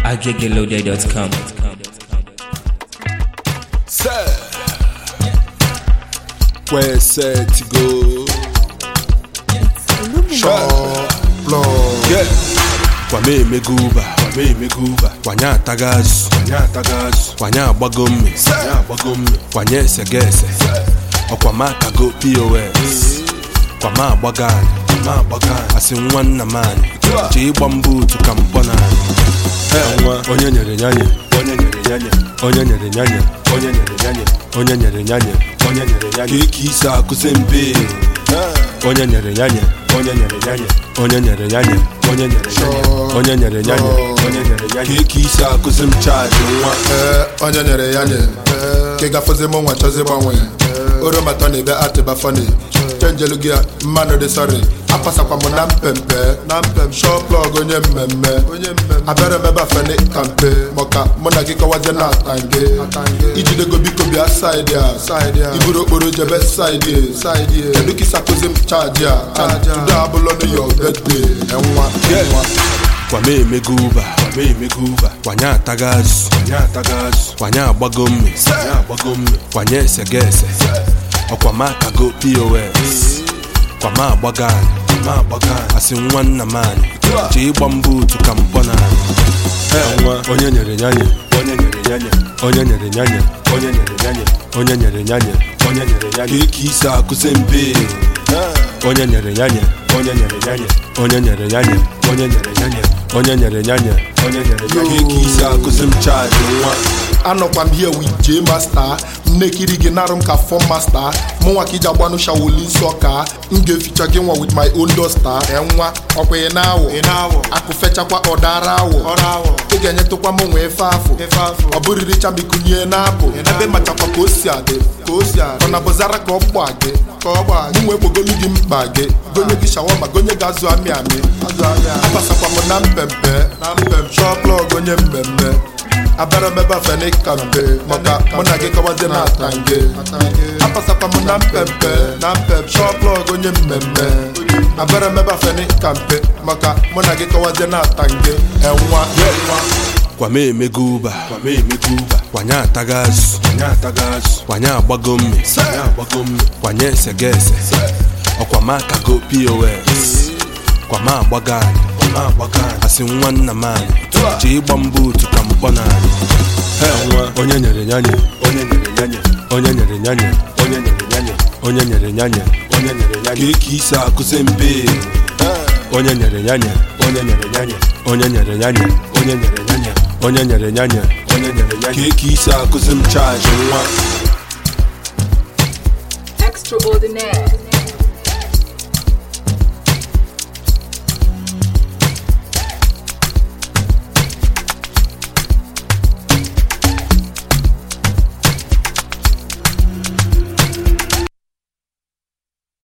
aggeloaded.com. Sir, where set to go? Sure, yeah. Kwame emeguba, kwame emeguba, kwanye ataga azụ, kwanye ataga azụ, kwanye agbago mme, kwanye agbago mme, kwanye esegese, ọkwa m akago POS, kwama agbaga anyị, kwama agbaga anyị, asị nwa nna m anyị, chee ịgba mbụ otu ka mkpọ na anyị. nwa onye nyere nyanye onye nyere nyanye onye nyere nyanye onye nyere nyanye onye nyere nyanye onye nyere nyanye ka ike isi akụzi mbe onye nyere nyanye onye nyere nyanye onye nyere nyanye onye nyere nyanye onye nyere nyanye onye nyere nyanye ka ike isi akụzi m chaji nwa ee onye nyere ya nye ka ị gafozi m nwa chọzi gbanwe oromatọ na ebe atịba fani chenjelu gị mmanụ dị sọrị apasakwa m na mpempe na mpem shọ plọg onye mmemme abịara m ebe afeni kampe maka mụ na gị kọwazie na atange ijidego biko bịa saịdị a iburu okporo jebe saịdị a kedu ka isi akụzi m chaji a tudo abụlọ n'yo bedde enwa enwa kwame emeguba kwame emeguba kwanye ataga azụ kwanye ataga azụ kwanye agbago mme kwanye agbago mme kwanye esegese ọkwa m akago pos kwama agbaga anyị kwama agbaga anyị asị nwa nna m anyị chee ịgba mbụ otu ka mkpọ na anyị nwa onye nyere nyanye onye nyere nyanye onye nyere nyanye onye nyere nyanye onye nyere nyanye onye nyere nyanye ka ike isi akụzi mbe onye nyere nyanye onye nyere nyanye onye nyere nyanye onye nyere nyanye onye nyere nyanye onye nyere nyanye ka ike isi akụzi m chaji nwa anọkwa m here with J Master m na-ekiri gị narụ m ka fọm masta mụnwa ka iji agbanụ shawoli nsọ ka m ga-eficha gị nwa with my own duster enwa ọkwa ị na-awọ akụfechakwa ọdara awọ ị ga-enyetụkwa m nwa efe afọ ọ bụrịrị chamikunye na apụ ebe machakwa ka o si adị ka o si adị ọ na bụzara ka ọ gba gị ka ọ gba gị nwee kpogolu gị mkpa gị gonye gị shawama gonye gị azụ amị amị abasakwa m na mpempe na mpem shọ plọg onye mmemme abịara m ebe afeni kampe maka mụ na gị kọwazie na atange apasakwa m na mpempe na mpem shọ plọg onye mmemme abịara m ebe afeni kampe maka mụ na gị kọwazie na atange enwa kwame emeguba kwame emeguba kwanye ataga azụ kwanye ataga azụ kwanye agbago mme kwanye agbago mme kwanye esegese ọkwa m akago pos kwama agbaga anyị kwama agbaga anyị asị nwa nna m anyị chee ịgba mbụ otu ka mkpọ na anyị nwa onye nyere nyanye onye nyere nyanye onye nyere nyanye onye nyere nyanye onye nyere nyanye onye nyere nyanye ka ike isi akụzi mbe onye nyere nyanye onye nyere nyanye onye nyere nyanye onye nyere nyanye onye nyere nyanye onye nyere nyanye ka ike isi akụzi m chaji nwa Extraordinaire.